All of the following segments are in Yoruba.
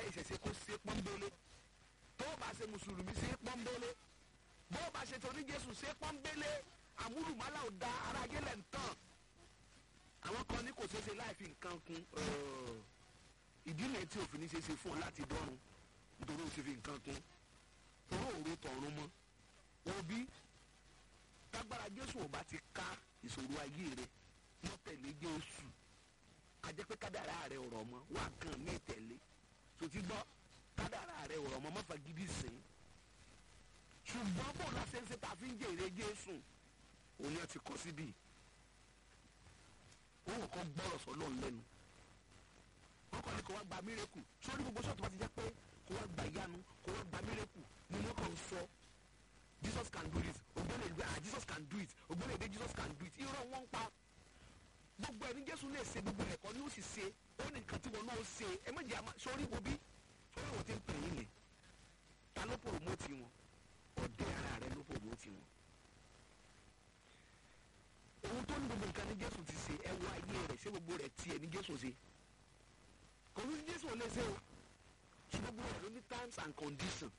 ìṣẹ̀ṣe kó ṣe pọ́nbélé tó o bá ṣe mùsùlùmí ṣe pọ́nbélé bó o bá ṣe tó ní jésù ṣe pọ́nbélé àmúlùmálà ò da ara ayé lẹ̀ ń tàn àwọn kan ní kò ṣeé ṣe láì fi nǹkan kún ìdí nìyẹn tí òfin ní ṣe ṣe fún ọ láti dọ́run nítorí o ṣe fi nǹkan kún torí òru tọ̀run mọ́ òbí tágbára jésù ò bá ti ká ìṣòro ayé rẹ mọ́ tẹ̀lé jésù ajẹ́ pé kádàrá rẹ ọ̀rọ̀ mọ́ wà kàn mí tẹ̀lé sòtí gbọ́ kádàrá rẹ ọ̀rọ̀ mọ́ mọ́fà gidi sìn ṣùgbọ́n bó la ṣe ń ṣe tá a fi ń jèrè jésù òun yẹn ti kọ́ síbí òun kọ́ gbọ́rọ̀ sọ́lọ́ lẹ́nu wọ́n kọ́ ni kò wá gba mírèkù sórí gbogbo sọ́ọ̀tù bá ti jẹ́ pé kò wá gba ìyanu kò wá gba mírèkù ni wọ́n kàn ń sọ jesus can do it ògbóni ìlú ah jesus can do it ògbóni èdè jesus can do it irọ́ wọn ń pa gbogbo ẹni jésù lè ṣe gbogbo ẹ̀kọ́ ni ó sì ṣe ó ní nǹkan tí wọn náà ṣe ẹ méjì àmà sórí wo bí sórí wọn ti ń pè yín lẹ ta ló pòròmótì wọn ọ̀dẹ̀ ara rẹ ló pòròmótì wọn. ohun tó ní gbogbo nǹkan ní jésù ti ṣe ẹ wọ ayé rẹ ṣé gbogbo rẹ tiẹ̀ ní jésù ṣe kò ní jésù ò lè ṣe o ṣé gbogbo rẹ ló ní times and conditions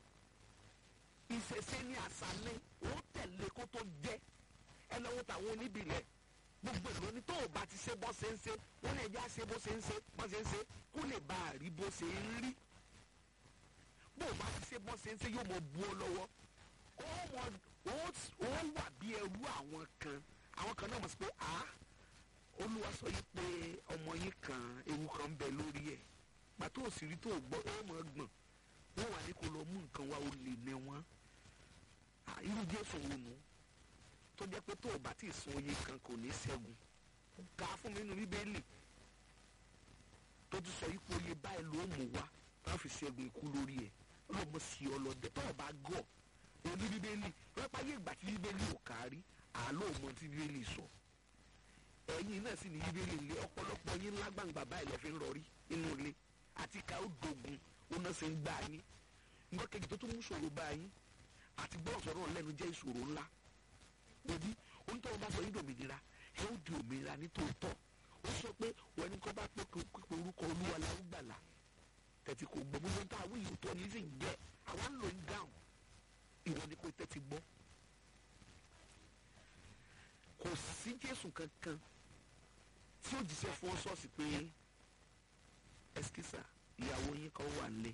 ìṣẹ̀ṣe ní àṣálẹ́ ó tẹ̀lé kó tó jẹ́ ẹ lọ́wọ́ tàwọn oníbìlẹ̀ gbogbo ìlú ní tó o bá ti ṣe bó ṣe ń ṣe wọ́n lè já ṣe bó ṣe ń ṣe bó ṣe ń ṣe kó lè bá a rí bó ṣe ń rí bó o bá ti ṣe bó ṣe ń ṣe yóò mọ bu ọ lọ́wọ́ ó mọ ó wà bí ẹrú àwọn kan àwọn kan náà mọ̀ sí pé a olúwa sọ yìí pé ọmọ yìí kan ewu kan ń bẹ lórí ẹ̀ pàtó òsì rí tó o gbọ́ ó mọ̀ gbọ̀n wọ́n wà ní kó lọ mú nǹkan wá ó lè ní wọn irú jésù wo nù tó jẹ́ pé tó o bá ti sun oyin kan kò ní ṣẹ́gun ká fún mi nínú bíbélì tó ti sọ ipò oye báyìí ló mú wá tá a fi ṣẹ́gun ikú lórí ẹ̀ ọlọ́mọ sí ọlọ́dẹ tó o bá gọ̀ oní bíbélì rẹ́pá yé ìgbà tí bíbélì ò kárí àlọ́ mọ tí bíbélì sọ ẹ̀yin náà sì ní bíbélì ilé ọ̀pọ̀lọpọ̀ yín lágbàǹgbà báyìí lẹ́ fi ń rọrí inú ilé àti ká ó dogun ó náà ṣe ń gbà yín nǹkan kejì tó tún mú ṣòro bá yín àti gbọ́dọ̀ sọ̀rọ̀ lẹ́nu jẹ́ ìṣòro ńlá òbí onítọ̀hún bá sọ yín dòmìnira ẹ ó di òmìnira nítòótọ́ ó sọ pé wọ́n ní kọ́ bá pé pípé orúkọ olúwa láwùgbàlà tẹ̀tí kò gbọ́ gbogbo nǹkan àwọn yìí tó ní sì ń jẹ́ àwa ń lò ń dáhùn ìwọ ni pé tẹ́tí gbọ́ kò sí jésù kankan tí ó jíṣẹ́ fún ṣọ́ọ̀ṣì pé ẹsikísà ìyàwó yín kan wà nílé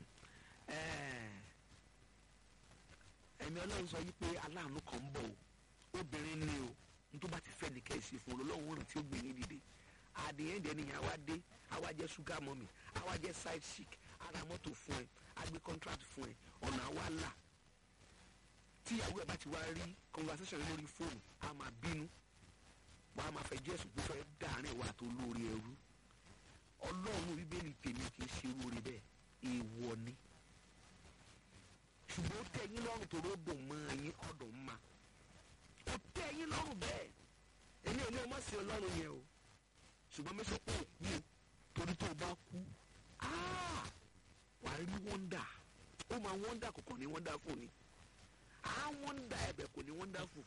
ẹ̀mí ọlọ́run sọ yìí pé aláàánú kan ń bọ̀ o obìnrin ni o nítorí bá ti fẹ́ ní kẹ́sì fún ọlọ́run rìn tí ó gbé yín dìde àdìyẹn dẹ̀ nìyẹn àwa dé àwa jẹ́ sugar mummy àwa jẹ́ side chic ara mọ́tò fún ẹ agbé contract fún ẹ ọ̀nà àwa là tíyàwó ẹ bá ti wá rí conversation lórí fóònù a máa bínú wàá máa fẹ́ jésù pé fẹ́ dàárín wa tó lórí ẹrú ọlọ́run bíbélì tèmi kì í ṣe lórí bẹ́ẹ̀ èèwọ̀ ni ṣùgbọ́n ó tẹ́ yín lọ́rùn tó ló dùn mọ́ ẹ̀yìn ọ̀dùn ma ó tẹ́ yín lọ́rùn bẹ́ẹ̀ èmi ò ní ọmọ sí ọlọ́run yẹn o ṣùgbọ́n mẹ́sàn pé òkú o torí tó o bá kú wà á rí wọ́ndà ó máa wọ́ndà kò kàn ní wọ́ndà fún ni á wọ́ndà ẹ̀bẹ̀ kò ní wọ́ndà fún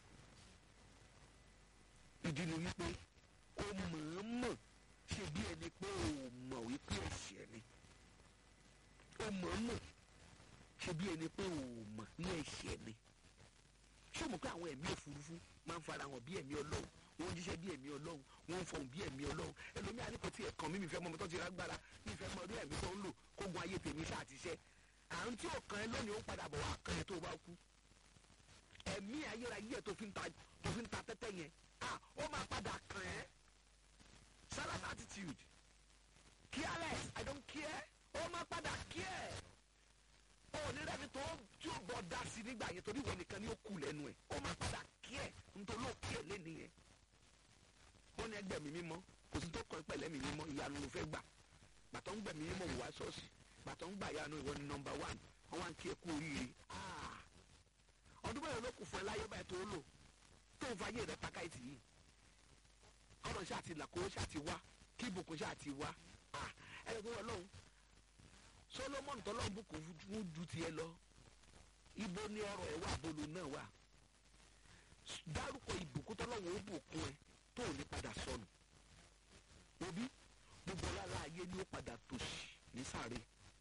ìdí ni wípé ó mọ̀ọ́mọ̀ ṣe bí ẹni pé ó mọ̀ wípé ẹ̀ṣẹ̀ ni ó mọ̀ọ́mọ̀ ṣe bí ẹni pé ò mọ̀ ní ẹ̀ṣẹ̀ ni ṣé o mọ̀ pé àwọn ẹ̀mí òfurufú máa ń fara hàn bí ẹ̀mí ọlọ́run wọ́n ń jíṣẹ́ bí ẹ̀mí ọlọ́run wọ́n ń fọhùn bí ẹ̀mí ọlọ́run ẹlòmíì àníkò tí ẹ̀kan mi mi fẹ́ mọ ọmọ tó ti rágbára mi fẹ́ mọ ọdún ẹ̀mí tó ń lò kógun ayé tèmi ṣáà ti ṣẹ́ àrùn tí ò kan ẹ lónìí ó padà bọ̀ wá kan ẹ tó bá kú ẹ̀mí ayérayé ẹ̀ tó fi ń ta tó fi ń ta tẹ́tẹ́ yẹn ah ó máa padà kan ẹ́ silent attitude careless i don't care ó máa padà care onírẹ́ni tó tí ó bọ̀ dá sí nígbà yẹn torí ìwọ nìkan ni ó kù lẹ́nu ẹ̀ ó máa padà kí ẹ̀ nítorí ó kí ẹ̀ lẹ́nu yẹn. wọ́n ní ẹgbẹ́ mi mímọ́ kò sí tó kọ́ pẹ̀lẹ́ mi mímọ́ ìyanu ló fẹ́ gbà bàtọ́ ń gbẹ̀ mí mímọ́ wò wá ṣọ́ọ̀ṣì bàtọ́ ń gbà yanu ìwọ ni nọmba one wọ́n wá ń kí ẹ kú oríire. ọdún bẹ́ẹ̀ ló kù fún ẹ láyé báyìí tó lò tó ń fa ayé rẹ takáìtì yìí ọ̀rọ̀ ṣáà ti là kó ṣáà ti wá kí ìbùkún ṣáà ti wá ẹ ẹ gbọ́dọ̀ lọ́hùn solomon tọ́lọ́run bùkún fún ju tiẹ̀ lọ ibo ni ọrọ̀ ẹ̀ wà bolo náà wà dárúkọ ìbùkún tọ́lọ́run ó bùkún ẹ tó ò ní padà sọnù òbí gbogbo ọlára ayé ni ó padà tòṣì ní sáré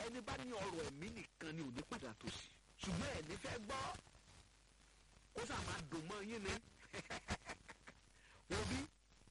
ẹni bá ní ọrọ̀ ẹ̀mí nìkan ni ò ní padà tó sí ṣùgbọ́n ẹ̀ní fẹ́ gbọ́ ó sà máa dùn mọ́ yín ni wọ́n bí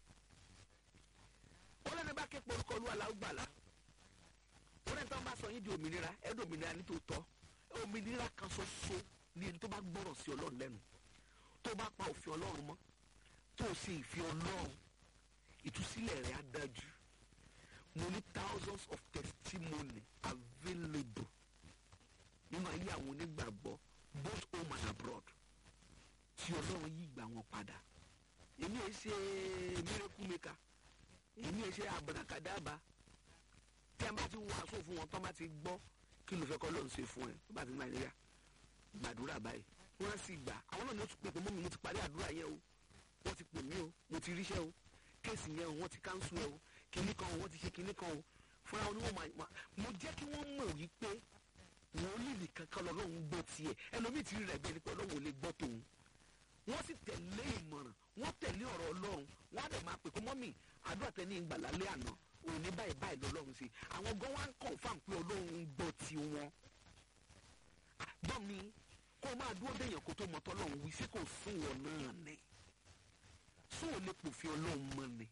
ó lẹ́nu bá ké porúkọ olú alágbàlá ó lẹ́nu tó ń bá sọ yín di òmìnira ẹ̀dùn òmìnira ní tòótọ́ òmìnira kan ṣoṣo ni ẹni tó bá gbọ́rọ̀ sí ọlọ́run lẹ́nu tó bá pa òfin ọlọ́run mọ́ tó o ṣe ìfẹ́ ọlọ́run ìtúsílẹ̀ rẹ̀ á dájú mo ní thousands of testimony available nínú ayé àwọn onígbàgbọ́ both home and abroad tí ọlọ́run yí ìgbà wọn padà èmi ẹ ṣe miracle maker èmi ẹ ṣe abrakadaba tí a bá ti wàásù fún wọn tó bá ti gbọ́ kí ló fẹ́ kọ́ ló ń ṣe fún ẹ tó bá ti nàìjíríà gbàdúrà báyìí wọ́n sì gbà àwọn náà ni ó ti pè pé mọ́mi mo ti parí àdúrà yẹn o wọ́n ti pè mí o mo ti ríṣẹ́ o kéèsì yẹn o wọ́n ti káńsù ẹ o kinní kan o wọ́n ti ṣe kinní kan o fúnra wọn ni wọ́n máa mo jẹ́ kí wọ́n mọ̀ wípé wọ́n lè lè kankan lọ́lọ́run gbọ́ tiẹ̀ ẹlòmíì ti rí rẹ̀ bẹ́ẹ̀ ni pé ọlọ́run ò lè gbọ́ tòun wọ́n sì tẹ̀lé ìmọ̀ràn wọ́n tẹ̀lé ọ̀rọ̀ ọlọ́run wọ́n á dẹ̀ máa pè kó mọ́mì àdúrà tẹ́ ní ìgbàlálẹ́ àná òní báyìí báyìí lọ́lọ́run sí àwọn gan wá ń confirm pé ọlọ́run ń gbọ́ ti wọn. gbọ́ mi kó o máa dúró déyàn kó tó mọ tọ́lọ́run wí sí kò sún wọn náà ni sún ò lè pòfin ọlọ́run mọ́ ni.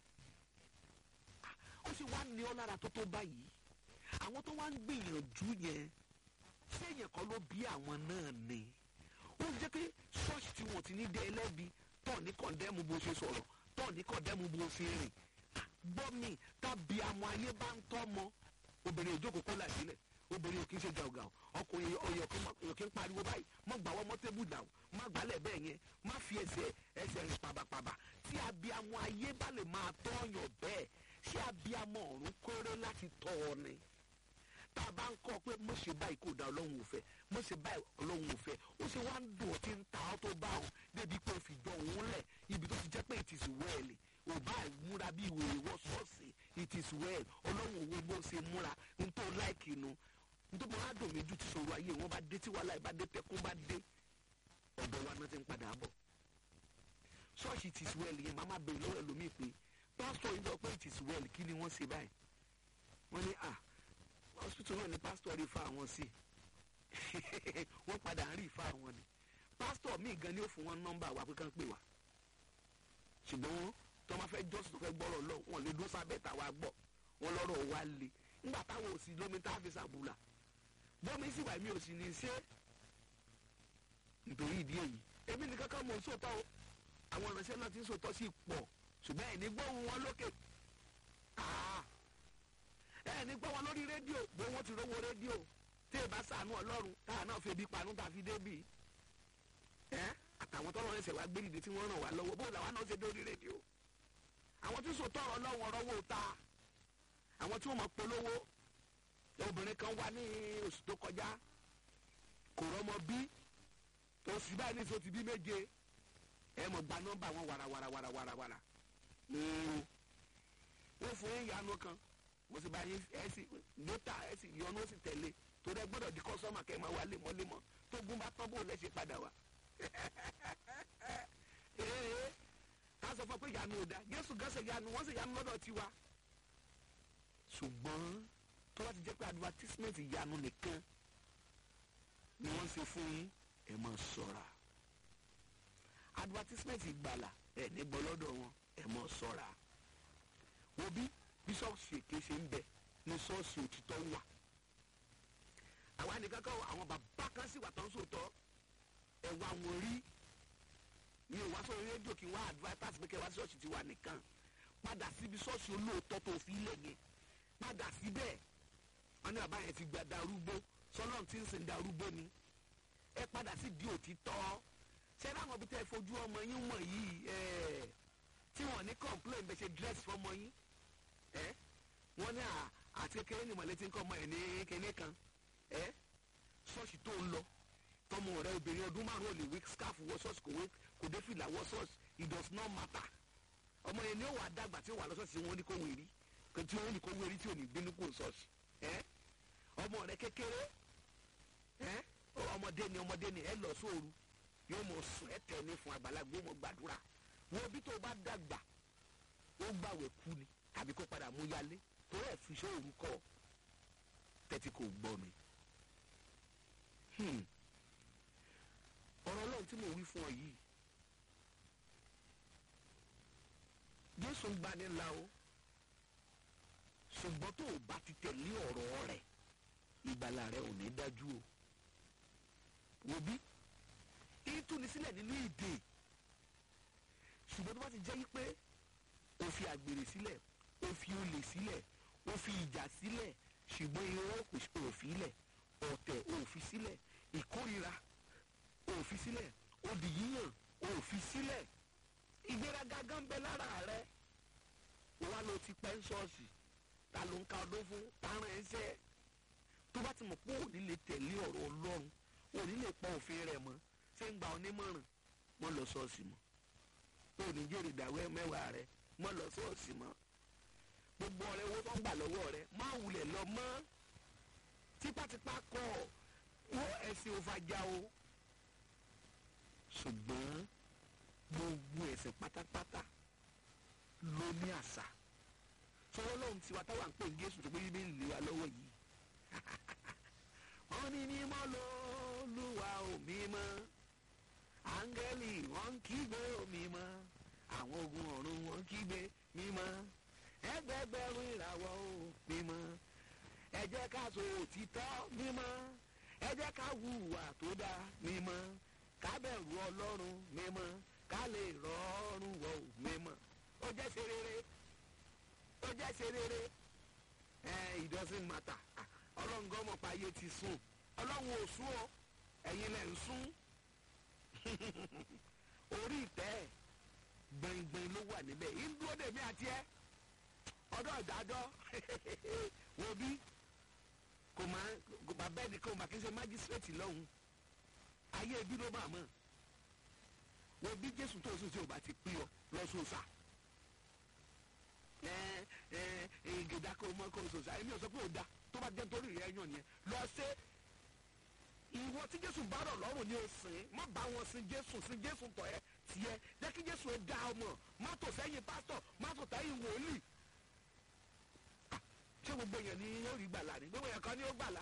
ó sì wá ní ọ lára tó tó báyìí àwọn tó wá ń gbìyànjú yẹn sẹ́yìn kan ló bí àwọn náà ni ó jẹ́ pé ṣọ́ọ̀ṣì tí wọ́n ti ní dé ẹlẹ́bi tọ́ ní kọ̀ndẹ́mù bó ṣe sọ̀rọ̀ tọ́ ní kọ̀ndẹ́mù bó ṣe rìn gbọ́ mi tàbí àmọ́ ayé bá ń tọ́ mọ́ obìnrin ìjókòó kó là sílẹ̀ obìnrin ò kí ń ṣe gàùgàù ọkùnrin ọyọ kí ń pariwo báyìí má gbà wọ́n mọ́ tébù dàrú má gbálẹ̀ bẹ́ẹ̀ yẹn má fi ẹsẹ̀ ẹsẹ̀ rìn pàbàpàbà tí abiyamọ ayé bá lè máa tọ́yàn bẹ́ẹ̀ ṣé abiyamọ ọ̀run kórè láti tọ́ ọ ni tá a bá ń kọ́ pé mo ṣe báyìí kò da ọlọ́run ò fẹ́ mo ṣe báyìí ọlọ́run ò fẹ́ ó ṣe wá ń dùn ó ti ń ta ọ́ tó bá òun débi pé o fi jọ òun lẹ̀ ibi tó ti jẹ́ pé it is well ò bá múra bí ìwé ìwọ ṣọ́ọ̀ṣì it is well ọlọ́run òwe bó ṣe múra n tó láìkì nu n tó máa dùn mí ju ti sọ̀rọ̀ ayé wọn bá dé tí wàhálà ìbá dé tẹkún bá dé ọ̀dọ̀ wa náà ti ń padà bọ̀ ṣọ́ọ̀ṣì it is well yẹn màmá bèrè lọ́wọ́ ẹlòmíì pé pásítọ̀ yìí lọ pé it is well kí ni wọ́n ṣe báyìí wọ́n ní ah hospital náà ni pastor rí fa àwọn sí wọ́n padà ń rí fa àwọn ni pastor míì gan ni ó fún wọn nọ́mbà wa pé kàn pè wá ṣùgbọ́n tó máa fẹ́ jọ́sìn tó fẹ́ gbọ́rọ̀ lọ wọn lè dún sábẹ́ tàwa gbọ́ wọn lọ́rọ̀ wa le nígbà táwọn ò sí lómi tá a fi sàbùlà bọ́mi sì wà mí ò sì ní ṣe nítorí ìdí èyí èmi nìkan kan mọ̀ ń sòtọ́ o àwọn ìránṣẹ́ náà ti ń sòtọ́ sí pọ̀ ṣùgbọ́n ẹ̀ ní gbóhùn wọn lókè ẹ ní gbọ́ wọn lórí rédíò bó wọ́n ti rówó rédíò tí ì bá sànú ọlọ́run táà náà fi ebi panú tà fi débì ẹ àtàwọn tọ́lọ́ ẹsẹ̀ wá gbé dìde tí wọ́n ràn wá lọ́wọ́ bó làwọn náà ṣe dórí rédíò àwọn tí sọ tọrọ lọ́wọ́ rọ́wọ́ ta àwọn tí wọ́n mọ̀ polówó obìnrin kan wá ní oṣù tó kọjá kò rọ́mọ bí oṣù báyìí ní sọ ti bí méje ẹ mọ̀ gba nọ́mbà wọn wàràwàràwàràwàrà wọ́n fún ìyanu kan mo sì bá yín ẹ sì dótà ẹ sì yọnu ó sì tẹ̀lé torí ẹ gbọ́dọ̀ di kọ́sọ́mà kẹ́ ẹ máa wá lemọ́lemọ́ tó gún bá tán bó lẹ́ ṣe padà wá. ee ká sọ fún pé yanu ò da jésù gánṣẹ́ yanu wọ́n sì yanu lọ́dọ̀ tiwa. ṣùgbọ́n tó bá ti jẹ́ pé advertisement yanu nìkan ni wọ́n ṣe fún yín ẹ máa ṣọ́ra advertisement ìgbàlà ẹ ní gbọ́ lọ́dọ̀ wọn ẹ máa ṣọ́ra wo bí bísọ̀ọ̀sì èké ṣe ń bẹ ní ṣọ́ọ̀ṣì òtítọ́ wà àwa nìkan kan àwọn bàbá kan sì wà tó ń sòótọ́ ẹ̀wà wọn rí mi ò wá sọ rédíò kí n wá advertise pé kẹ́ wá ṣọ́ọ̀ṣì tiwa nìkan padà síbi ṣọ́ọ̀ṣì olóòótọ́ tó fi lẹ̀ yẹn padà síbẹ̀ wọn ní bàbá yẹn ti gba darúgbó sọlọ́n tí ń sìn darúgbó ni ẹ padà sí di òtítọ́ ṣé láwọn bí tẹ́ fojú ọmọ yín mọ̀ yìí ẹ̀ tí wọ́n ní complain bẹ́ẹ̀ ṣe dress fọmọ yín ẹ wọn ní àti kékeré ni mọ̀lẹ́tì ń kọ́ ọmọ ẹ̀ ní kékeré kan ẹ ṣọ́ọ̀ṣì tó ń lọ tọmọ rẹ obìnrin ọdún márùn ún ò lè wí scarf wọ ṣọ́ọ̀ṣì kò wé kò dé fìlà wọ ṣọ́ọ̀ṣì it does not matter ọmọ yẹn ni ó wà dàgbà tí ó wà lọ ṣọ́ọ̀ṣì wọn ní kó wérí tí wọn ní kó wérí tí ò ní gbénú kó ṣọ́ọ̀ṣì ẹ ọmọ rẹ kékeré ẹ ọmọdé ni ọmọdé ni ẹ lọ sóoru yóò mọ sùn ẹ tẹ ní fún àgbàlagbà ó mọ gbàdúrà wọn bí tó bá dàgbà ó gbàwẹ̀ kú ni tàbí kó padà mú yálé torí ẹ̀ fi iṣẹ́ òru kọ́ tẹ́tí kò gbọ́ mi. Hmm. ọ̀rọ̀ ọlọ́run tí mo wí fún ọ yìí jésù ń gbani la o ṣùgbọ́n tó o bá ti tẹ̀lé ọ̀rọ̀ rẹ̀ ìgbàlà rẹ̀ ò ní dájú o wò bí ìtúni sílẹ̀ nínú ìdè ṣùgbọ́n tó bá ti jẹ́ yí pé o fi àgbèrè sílẹ̀ o fi olè sílẹ̀ o fi ìjà sílẹ̀ ṣùgbọ́n irọ́ kò fi sílẹ̀ ọ̀tẹ̀ o fi sílẹ̀ ìkórira o fi sílẹ̀ odì yíyàn o fi sílẹ̀ ìgbéraga gan bẹ lára rẹ wà ló ti pẹ́ ń ṣọ́ọ̀ṣì ta ló ń ka ọdún fún tààrà ẹsẹ̀ tó bá ti mọ̀ pé òní lè tẹ̀lé ọ̀rọ̀ ọlọ́run òní lè pa òfin rẹ̀ mọ́ ṣé ń gba onímọ̀ràn mọ́ lọ ṣọ́ọ̀ṣì mọ́ òní jèrè ìdáwẹ́ mẹ́wàá rẹ mọ́ lọ ṣọ́ọ̀ṣì mọ́ gbogbo ọ̀rẹ́ owó tó ń gbà lọ́wọ́ rẹ má wulẹ̀ lọ mọ́ tipátipá kọ́ wọ́n ẹ̀sìn òfàjà o ṣùgbọ́n gbogbo ẹ̀sìn pátápátá ló ní àṣà sọ̀rọ̀ lóhun tiwa táwa ń pè ní Jésù tó pé bíbí ń lè wa lọ́wọ́ yìí wọ́n ní mímọ́ lÓlúwa ò mímọ́ áńgẹ́lì wọ́n ń kígbe ò mímọ́ àwọn ogun ọ̀run wọ́n ń kígbe mímọ́ ẹgbẹgbẹ̀rún ìràwọ̀ ò mímọ́ ẹ jẹ́ ká sọ òtítọ́ mímọ́ ẹ jẹ́ ká hùwà tó dáa mímọ́ ká bẹ̀rù Ọlọ́run mímọ́ ká lè rọrùn wọ̀ ò mímọ́ ó jẹ́ ṣe rere ó jẹ́ ṣe rere ẹ it doesn't matter ọlọ́run gan mọ̀ pé ayé ti sùn ọlọ́run ò sùn o ẹ̀yin lẹ̀ ń sùn orí ìtẹ́ gbẹ̀ngbẹ̀ng ló wà níbẹ̀ ìdúró dèmí àti ẹ ọdọ́ ìdájọ́ wo bí kò máa kò bá bẹ́ẹ̀ ni kò máa kí n ṣe májísírèètì lọ́hùn ayé ibi ló máa mọ̀ wo bí jésù tó sùn tí o bá ti pín ọ lọ́sọ̀ọ̀sà gèdè kò mọ kò sòsà èmi ò sọ pé ò da tó bá jẹ́ torí rẹ̀ yàn nìyẹn lọ sí ìwọ tí jésù bá rọ̀ lọ́rùn ni o sìn má bá wọn sin jésù sin jésù tọ̀ ẹ́ tiẹ̀ jẹ́ kí jésù ó da ọmọ má tò sẹ́yìn pásítọ̀ má tò sẹ́yìn wòlíì ṣé gbogbo èèyàn ni yóò rí gbàlà ni gbogbo èèyàn kan ni ó gbàlà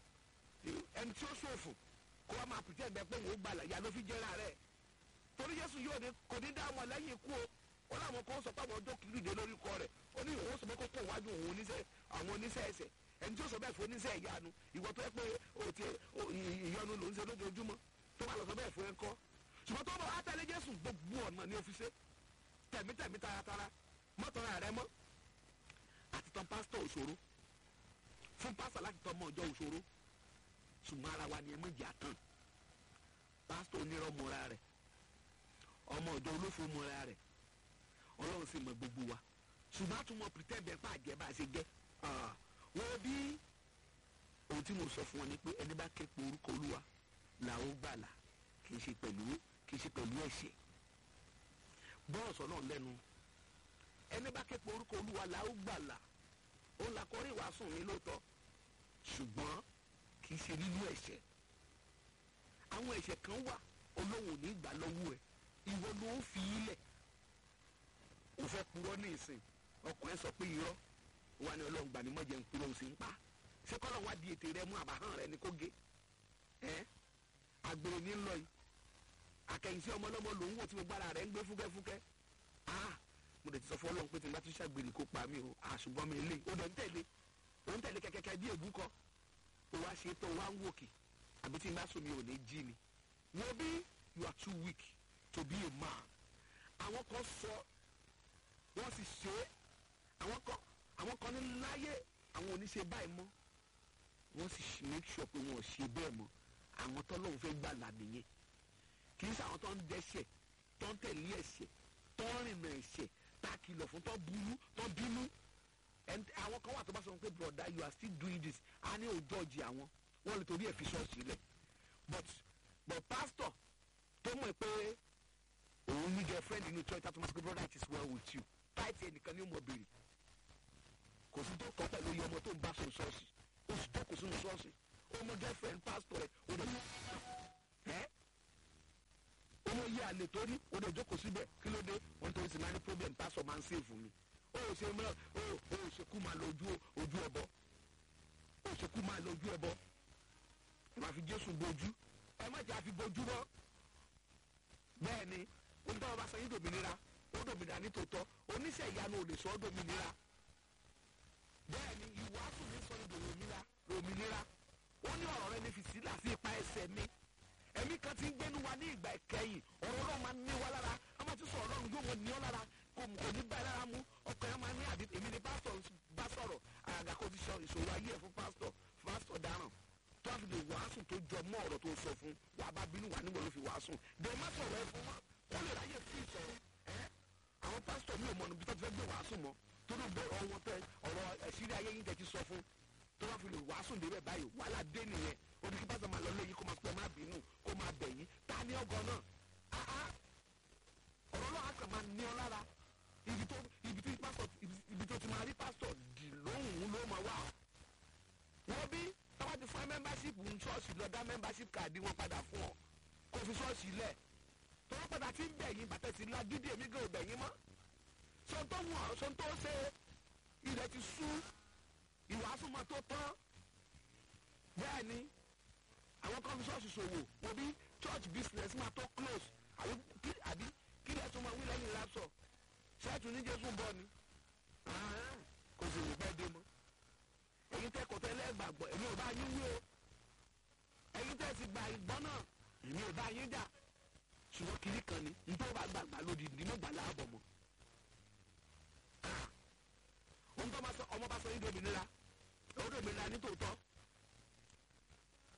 ẹni tí ó ṣòfò kó wá máa pìtẹ́ ẹ̀bẹ̀ pé òun ó gbàlà ìyá ló fi jẹ́ra rẹ̀ torí jésù yóò ní kò ní dá ọmọ lẹ́yìn ikú o ó láwọn kan sọ pé àwọn ọjọ́ kìlú ìdè lórí kọ rẹ̀ ó ní òun sọ pé kó kó wájú òun oníṣẹ́ àwọn oníṣẹ́ ẹsẹ̀ ẹni tí ó sọ bẹ́ẹ̀ fún oníṣẹ́ ìyanu ìwọ tó yẹ pé òtí ìyọnu ló ń ṣe lójoojúmọ́ tó bá lọ sọ bẹ́ẹ̀ fún ẹ kọ́ ṣùgbọ́n tó bá wá tẹ̀lé jésù gbogbo ọ̀nà ni ó fi ṣe tẹ̀mítẹ̀mí taratara mọ́tọ́ra rẹ mọ́ àti tán pásítọ̀ òṣòro fún pásítọ̀ láti tọ́ ọmọ ọjọ́ òṣòro ṣùgbọ́n ara wa ni ẹ mọ̀ jẹ́ àtàn pásítọ̀ onírọ̀ mọ́ra rẹ̀ ọmọ ọjọ́ olófo mọ́ra rẹ̀ ọlọ́run sì mọ gbogbo wa ṣùgbọ́n àtúmọ̀ pretend bẹ́ẹ̀ pa àjẹ́ bá a ṣe jẹ́ wọ́n bí ohun tí mo sọ fún ọ ni pé ẹni bá ké pe orúkọ olúwa là ó gbàlà kì í ṣe pẹ̀lú kì í ṣe pẹ̀lú ẹ̀ṣẹ̀ bọ́ọ̀ sọ náà lẹ́nu ẹni bá ké pe orúkọ olúwa là ó gbàlà ó là kọrí ìwàásù mi lóòótọ́ ṣùgbọ́n kì í ṣe nínú ẹ̀ṣẹ̀ àwọn ẹ̀ṣẹ̀ kan wà olóhùn ní ìgbà lọ́wọ́ ẹ̀ ìwọ ló ń fi í lẹ̀ o fẹ́ purọ́ ní ìsìn ọkùnrin sọ pé irọ́ wà ní ọlọ́run gbà ní mọ̀jẹ̀ ń purọ́ o sì ń pa ṣé kọ́lọ́ wá di ètè rẹ mú àbáhàn rẹ ní kó gé ẹ́ àgbèrè ní lọ yìí àkẹ́yìnsí ọmọ ọlọ́mọ lòún wò tí mo gbára rẹ̀ ń gbé fúkẹ́fúkẹ́ ah mo dẹ̀ ti sọ fún ọlọ́run pé tí n bá tún ṣàgbèrè kó pa mí o àṣùgbọ́n mi lè o dẹ̀ ń tẹ̀lé o ń tẹ̀lé kẹ́kẹ́kẹ́ bí èbú kọ́ o wá ṣe tó o wá ń wòkè àbí tí n bá sùn mi ò ní jí ni wo bí you are too weak to be a man àwọn kan sọ wọ́n sì ṣe é àwọn kan àwọn kan ní láyé àwọn oníṣe báyìí mọ́ wọ́n sì make sure pé wọ́n ò ṣe bẹ́ẹ̀ mọ́ àwọn tó lóun fẹ́ gbà là nìyẹn kì í ṣe àwọn tó ń dẹ́ṣẹ̀ tó ń tẹ̀lé ẹ̀ṣẹ̀ tó ń rìnà ẹ̀ṣẹ̀ tá a kìlọ̀ fún tó burú tó bínú àwọn kan wà tó bá sọ pé broda you are still doing this a ní òjò ọjì àwọn wọ́n lè torí ẹ̀ fi ṣọ́ọ̀ṣì lẹ̀ but but pastor tó mọ̀ pé òun ní girlfriend inú church tó máa sọ pé brother it is well with you táìtì ẹnìkan ní ọmọ béèrè kò sí tó kọ́ pẹ̀lú iye ọmọ tó ń bá sùn ṣọ́ọ̀ṣì ó sì tó kò sínú ṣọ́ọ̀ṣì ọmọ girlfriend pastor ẹ̀ ó dẹ̀ ẹ́ ọmọ yẹ àlè tó rí ó dẹ̀ jókòó síbẹ̀ kí ló dé wọ́n tó ń sin máa ní problem pastor máa ń save fún mi ó ṣe mọ́ ó ó ṣe kú máa lọ ojú ojú ọbọ ó ó ṣe kú máa lójú ẹ bọ ẹ máa fi jésù bojú ẹ má jẹ́ àfi bojú bọ́ bẹ́ẹ̀ ni onígbà wọn bá sọ yín dòmìnira ó dòmìnira ní tòótọ́ oníṣẹ́ ìyanu ò lè sọ ọ́ dòmìnira bẹ́ẹ̀ ni ìwàásù mi sọ ní dòmìnira dòmìnira ó ní ọ̀rọ̀ rẹ ní fi sílà sí ipa ẹsẹ̀ mi ẹ̀mí kan ti ń gbénu wa ní ìgbà ìkẹyìn ọ̀rọ̀ náà máa ń ní wa lára a máa ti sọ ọlọ́run yóò mọ ní ọ lára kò kò ní bá ẹ lára mú ọkọ̀ yẹn máa ní àbí èmi ni pásítọ̀ bá sọ̀rọ̀ àgàgà kò ti sọ ìṣòro ayé ẹ̀ fún pásítọ̀ pásítọ̀ dáràn tó a fi lè wàásù tó jọ mọ́ ọ̀rọ̀ tó sọ fún wà á bá bínú wà níbo ló fi wàásù dè má sọ̀rọ̀ ẹ fún wọn kó lè ráyè fún ìsọ̀rọ̀ ẹ́ àwọn pásítọ̀ mi ò mọ̀ níbi tó ti fẹ́ gbé wàásù mọ́ tó ló gbé ọwọ́ tẹ ọ̀rọ̀ ẹ̀sírí ayé yín tẹ ti sọ fún tó bá fi lè wàásù débẹ̀ báyìí wàhálà dé nìyẹn odi kí pásítọ̀ máa lọ lé yín kó máa pẹ́ má bínú kó máa bẹ̀ yín ta ní ọgọ́ náà áá ọ̀rọ̀ náà á kàn máa ní ọ lára ibi tó ibi tí pásítọ̀ ibi tó ti máa rí pásítọ̀ dì lóhùn ló máa wà wọ́n bí tọ́wọ́ ti fún ẹ mẹ́mbáṣípù ń ṣọ́ọ̀ṣì lọ dá mẹ́mbáṣípù káàdì wọn padà fún ọ kó fi ṣọ́ọ̀ṣì lẹ̀ tọ́wọ́ padà ti ń bẹ̀yìn bàtẹ́ ti la gidi èmi gan ò bẹ̀yìn mọ́ sọ́ńtò wù ọ́ sọ́ńtò ṣe ilẹ̀ ti sú ìwàásù máa tó tán bẹ́ẹ̀ ni àwọn kan fi ṣọ́ọ̀ṣì ṣòwò wọ́n bí church business máa tó close àbí kí àbí kí lè tún máa wí lẹ́yìn lapsọ̀ ṣẹ́ẹ̀tù ní jésù ń bọ̀ ni kò sì lè pẹ́ dé mọ́ èyí tẹ́ kò tẹ́lẹ̀ gbàgbọ́ èmi ò bá yín wí o èyí tẹ́ ti gba ìgbọ́n náà èmi ò bá yín jà ṣùgbọ́n kiri kan ni nítorí bá gbàgbà lòdì nínú gbàlá àbọ̀ mọ́ ohun tó bá sọ ọmọ bá sọ yín dòmìnira ó dòmìnira ní tòótọ́